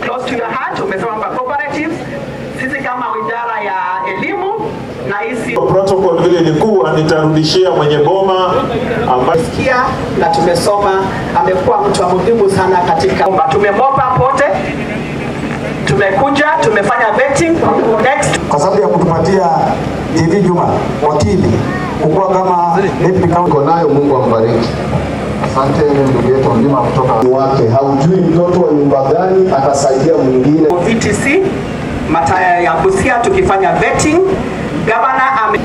close to your heart. Umesema kwamba cooperatives, sisi kama wizara ya elimu na hisi Protocol vile ilikuwa, nitarudishia mwenye boma ambaye kia na tumesoma, amekuwa mtu wa muhimu sana katika tumemopa pote, tumekuja tumefanya vetting next kwa sababu ya kutupatia TV Juma wakili kukuwa kama deputy county Uko nayo, Mungu ambariki. Asante ndugu yetu mlima kutoka wake, haujui mtoto wa nyumba gani atasaidia mwingine. VTC Mataya ya Busia tukifanya vetting. Governor ame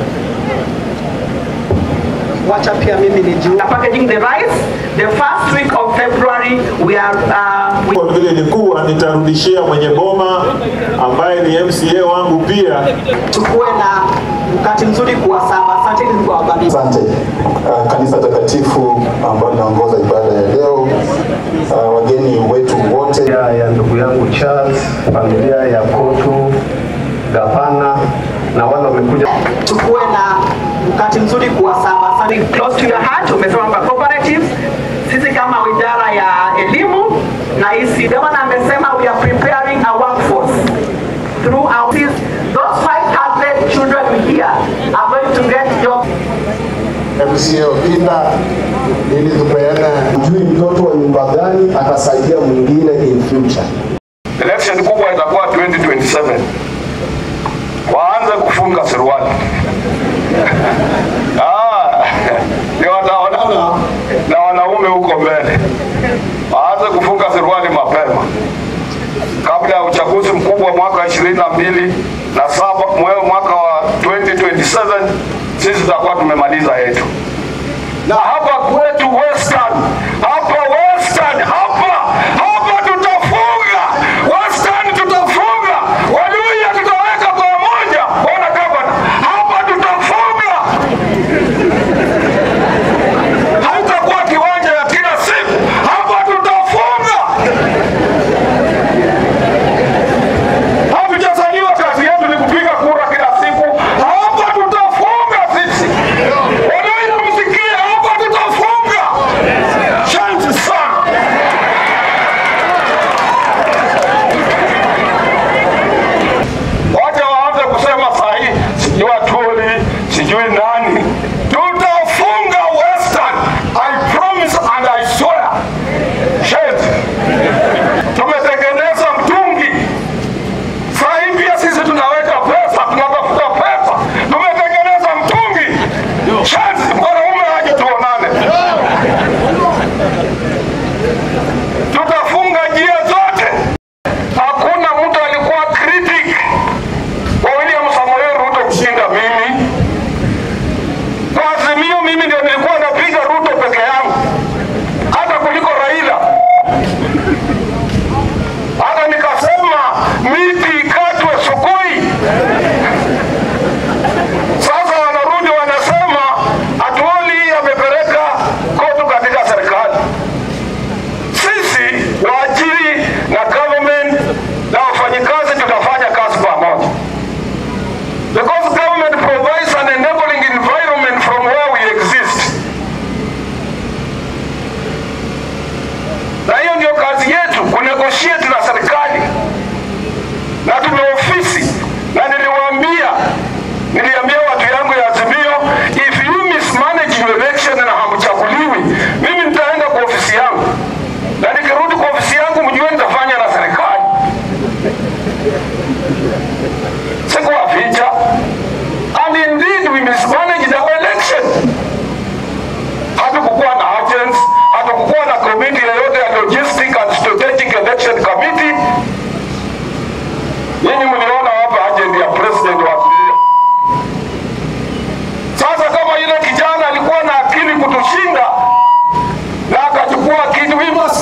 wacha pia mimi nijiunge packaging the rice the first week of February we are uh, we Protocol vile ilikuwa, nitarudishia mwenye boma ambaye ni MCA wangu pia tukuwe na wakati mzuri kuwasaba. Asanteni Mungu awabariki. Asante uh, kanisa takatifu ambalo linaongoza ibada ya leo, uh, wageni wetu wote ya, ya ndugu yangu Charles, familia ya Kotu, gavana na wale wamekuja tukuwe na wakati mzuri kuwasaba. Asante. Close to your heart. Umesema kwamba cooperatives, sisi kama wizara ya elimu na hisi gavana amesema we are preparing a workforce through our those 500 children we here are going to get jobs MCA Okinda ili tupeane, hujui mtoto wa nyumba gani atasaidia mwingine in future. election kubwa itakuwa 2027 waanze kufunga suruali Ah, ni wataonana na wanaume huko mbele waanze kufunga suruali mapema kabla ya uchaguzi mkubwa mwaka 22 na saba mwe- mwaka wa 2027 sisi tutakuwa tumemaliza yetu na hapa kwetu Western, hapa Western, hapa hapa tutafunga Western, tutafunga Waluya, tutaweka pamoja. Bwana gavana, hapa tutafunga, haitakuwa kiwanja ya kila siku, hapa tutafunga. Hatujazaliwa kazi yetu ni kupiga kura kila siku, hapa tutafunga sisi. Waluya, msikie, hapa tutafunga. Asante sana. Wacha waanze kusema sahi, sijui Atuli, sijui nani. Tutafunga Western. I promise and I swear. Shit. Tumetengeneza mtungi. Sahi pia sisi tunaweka pesa, tunatafuta pesa. Tumetengeneza mtungi. Shit. Mwanaume aje tuonane. Tutafunga njia zote. Hakuna mtu alikuwa critic wa William Samoei Ruto kushinda mimi. Kwa Azimio mimi ndio nilikuwa napiga Ruto peke yangu, hata kuliko Raila. Hata nikasema miti ikatwe Sokoi. Sasa wanarudi wanasema Atwoli amepeleka kotu katika serikali sisi waajiri na government na wafanyikazi tutafanya kazi pamoja because government provides an enabling environment from where we exist na hiyo ndio kazi yetu kunegotiate na serikali na tuna ofisi na niliwaambia niliambia watu yangu ya azimio if you mismanage your election na hamchaguliwi mimi nitaenda kwa ofisi yangu na nikirudi kwa ofisi yangu mjue nitafanya na serikali sikuwaficha and indeed we mismanaged our election hatukukuwa na agents hatukukuwa na committee yoyote ya logistic and strategic election committee nyinyi mliona hapa agent ya president wa Tulia. Sasa kama ile kijana alikuwa na akili kutushinda na akachukua kitu, we must